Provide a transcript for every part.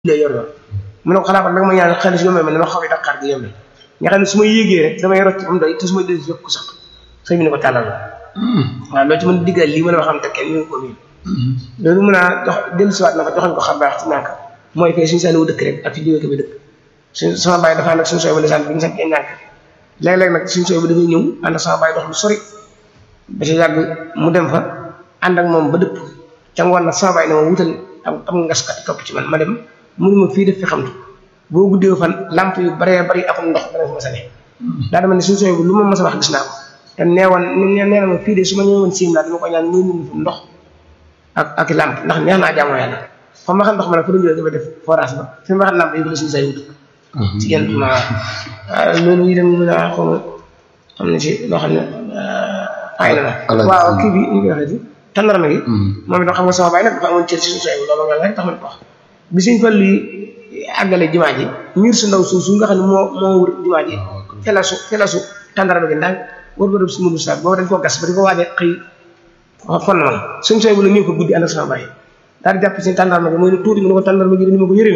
lay yor yor mu ne ko xanaa kon danga ma ñaan xaalis yombee ma ne ma xaw Dakar gi yombe nga xam ne su ma yéegee rek damay rocc am doy te su ma dee yokk sax sëñ bi ne ko tàllal la waaw loolu ci mën diggal lii mën a xam te kenn ñu ko miin loolu mën a jox dellusiwaat na fa joxoñ ko xam baax ci nànk mooy fee suñu seen wu dëkk rek ak fi jógee ko bi dëkk suñ sama bàyyi dafa ànd ak suñu sooy ba lisaan bi ñu sankee nànk léeg-léeg nag suñu sooy ba dafay ñëw ànd ak sama bàyyi dox lu sori ba ci yàgg mu dem fa ànd ak moom ba dëpp ca ngoon nag sama bàyyi ne ma wutal am am ngaskat topp ci man ma dem mënu ma fii def fi xamtu boo guddee fan lamp yu baree bari akum ndox dana fi ma sane daa dama ne suñu sooy bu lu ma mas a wax gis naa ko te neewoon nee na ma fii de su ma ñëwoon siim laa dama ko ñaan muy mun fi ndox ak ak lamp ndax neex naa jaamoo yàlla fa ma xam ndox ma ne fa doon dafa def forage ba fi ma xam lamp yi la suñu say wut ci genn ma loolu yi dem mën a xaw ma xam ne ci loo xam ne ay na la waaw kii bi ñu koy waxee ci tàndarma gi moom itam xam nga sama baay nag dafa amoon cër ci suñu say loolu nga rek tax ma ko wax bi suñ fal yi àggale jumaa ji miir su ndaw suuf su nga xam ne moo moo wër jumaa ji felasu felasu tàndarma gi ndànk war ba si mënu saat boobu dañ koo gas ba di ko waajee xëy fon na ma suñ sooy bu la ñëw ko guddi ànd ak sama bàyyi daal di jàpp seen tàndarma gi mooy ne tuuti mu ne ko tàndarma gi ni ma ko yëree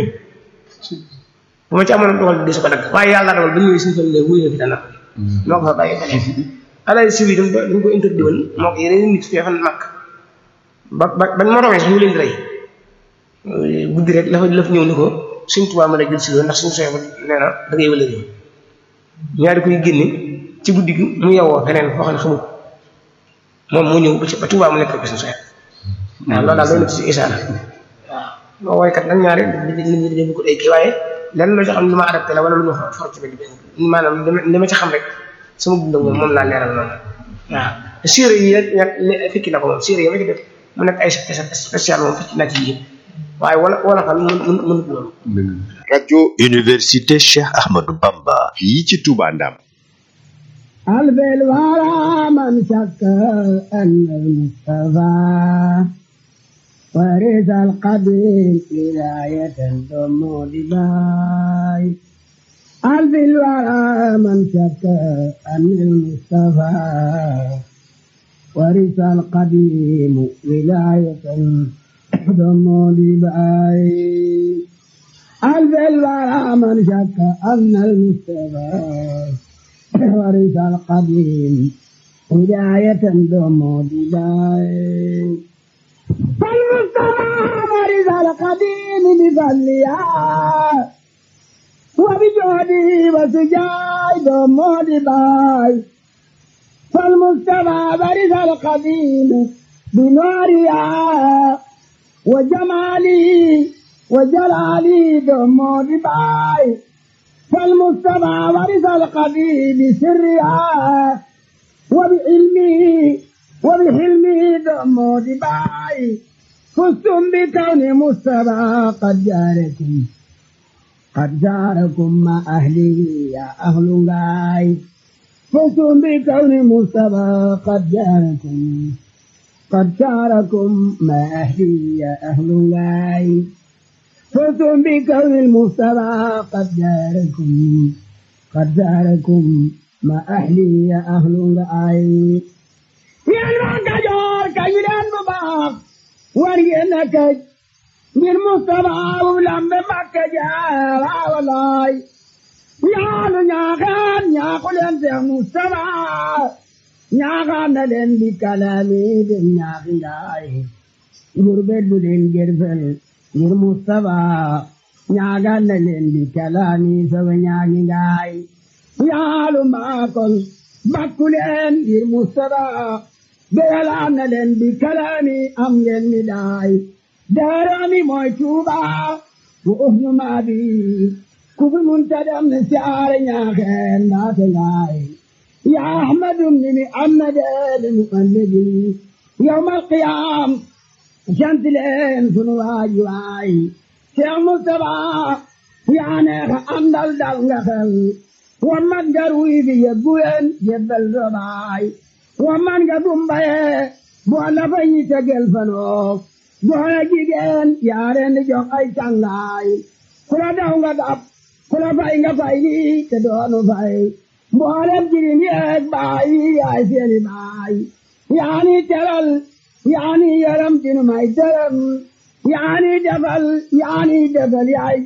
bu ma ci amoon dogal di su ko dagg waaye yàlla dogal ba ñëwee suñ fal lee wuy na fi tàndarma gi moo ko fa bàyyi ba léegi alay siw yi dañ ko dañ ko interdit woon moo ko yeneen nit fee fan màkk ba ba bañ ma romee sax ñu leen di rey guddi rek la fa la fa ñëw ni ko suñ tubaab ma la jël si loolu ndax suñu sooy ba nee na da ngay wële ñaari koy génne ci guddi gi mu yewoo feneen foo xam ne xamul moom mu ñëw ba ci ba tubaab mu nekk ko suñu sooy waaw loolu daal doy na ci isaara waaw moo woykat nag ñaari nit ñi dañu ko day kii waaye lenn loo ci xam ne lu ma adapté la wala lu ma for ci benn maanaam li ma ci xam rek sama dund moom moom laa leeral noonu waaw séeréer yi nag fikki na ko moom séeréer yi ma ci def mu nekk ay spécial moom fikki naa ci yëpp waaye wala wala xam mën mën mënut loolu. rajo université Cheikh Ahmadou Bamba. fii ci Touba Ndam. البل ورا من شك أن المصطفى ورث القبيل ولاية ثم دباي البل ورا من شك أن المصطفى ورث القديم ولاية ثم دباي البل ورا من شك أن المصطفى ورث القديم هداية دوم بداية فالمصطفى ورث القديم بفضلها وبجهده وسجاي دوم بداية فالمصطفى ورث القديم بنورها وجمالي وجلالي دوم بداية فالمجتمع ورث القديم بسرها وبعلمه وبحلمه دم دباي فزتم بكون مصطفى قد جاركم قد جاركم مع أهله يا أهل غاي فزتم بكون مصطفى قد جاركم قد جاركم مع أهله يا أهل غاي فزتم بكون المصطفى قد جاركم قد جاركم ما أهلي يا أهل رأي يا المعتجر كيلان مباق ورينك من مصطفى ولم مكة جارا ولاي يا نياغان يا قلن يا مصطفى نياغان لن بكلامي بن نياغي غربت بدين جرفل ngir Mustapha ñaagal na leen di kalaami sama ñaagi ngaay yaalu maakol bakku leen ngir Mustapha beyalaan na leen di kalaami am ngeen mi daay daarami mooy Tuuba bu usnu maabi ku fi munta dem ne siyaare ñaaxeen mbaate ngaay ya ahmadum ni mi amnade mu annabi yawmal qiyaam sant leen sunu waaji waay Cheikh Moustapha yaa neex a àndal dal nga xel wa man nga ruy bi yebbu leen yebbal sa baay wa man nga dumbaye boo la fa ñi tegel fanoo goona jigéen yaa leen di jox ay càngaay ku la daw nga dab ku la fay nga fay lii te doonu fay mboolem jirim yeeg baay yaay seeni baay yaa ni teral yaani yaram dinu may dërëm yaani defal yaani defal yaay